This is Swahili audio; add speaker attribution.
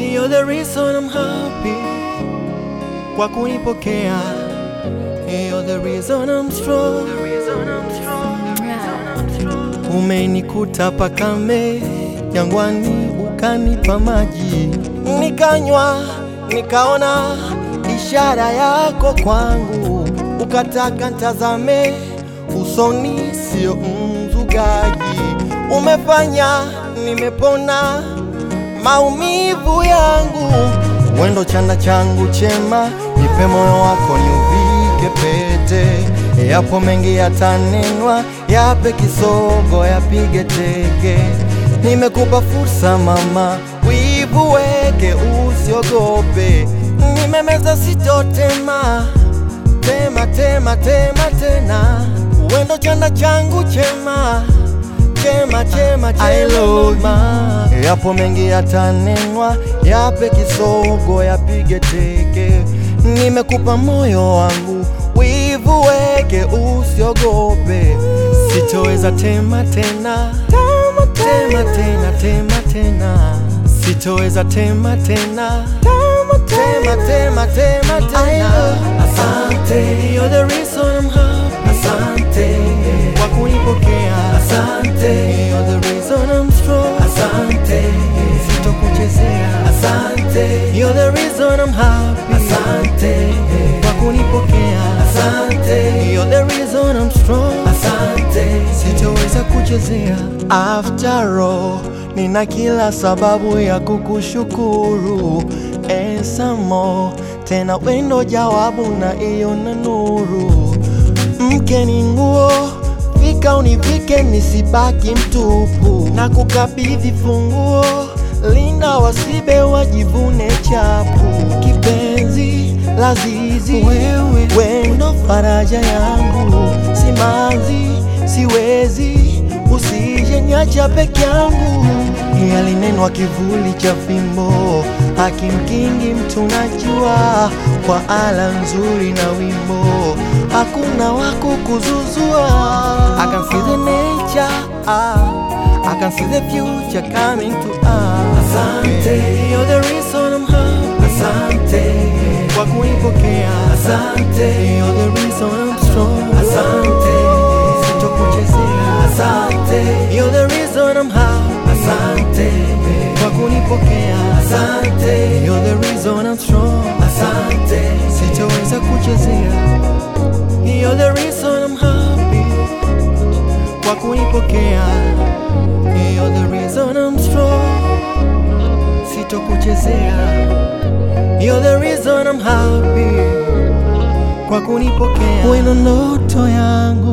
Speaker 1: You're the reason I'm happy kwa kunipokea. You're the reason I'm strong. Umenikuta pakame jangwani, ukanipa maji nikanywa, nikaona ishara yako kwangu, ukataka ntazame usoni, sio mzugaji. Umefanya nimepona maumivu yangu, wendo chanda changu chema, nipe moyo wako niuvike pete. Yapo mengi yatanenwa, yape kisogo, yapige teke. Nimekupa fursa mama, wivu weke, usiogope. Nimemeza sitotema, tema tema tema tena, wendo chanda changu chema chema chema chema mama. Yapo mengi yatanenwa, yape kisogo, yapige teke. Nimekupa moyo wangu, wivu weke, usiogope. Sitoweza tema tena, tema tena, tema tena. Sitoweza tema tena, tema tema, tema tena. Asante, you're the reason I'm happy. Asante kwa kunipokea. Asante, you're the reason I'm strong. Asante, sitokuchezea. Asante, you're the reason I'm happy. Asante kwa kunipokea. Asante, you're the reason I'm strong. Asante, sitoweza kuchezea. After all, nina kila sababu ya kukushukuru and some more. Tena wendo jawabu na iyo na nuru mke ni nguo, fika univike nisibaki mtupu, na kukabidhi funguo, linda wasibe wajivune chapu. Kipenzi lazizi, wewe wendo faraja yangu, simanzi siwezi, usije niacha peke yangu. Yalinenwa kivuli cha fimbo, hakimkingi mtu najua, kwa ala nzuri na wimbo hakuna wako kuzuzua. I can see the nature, ah, I can see the future coming to us. Asante, you're the reason I'm happy. Asante, kwa kunipokea. Asante, you're the reason I'm strong. Asante, sitokuchezea. Asante, you're the reason I'm happy. Asante, kwa kunipokea. Asante, you're the reason I'm strong. Asante, sitoweza kuchezea. You're the reason I'm happy kwa kunipokea. You're the reason I'm strong, sitokuchezea. You're the reason I'm happy kwa kunipokea. Wewe ndo ndoto yangu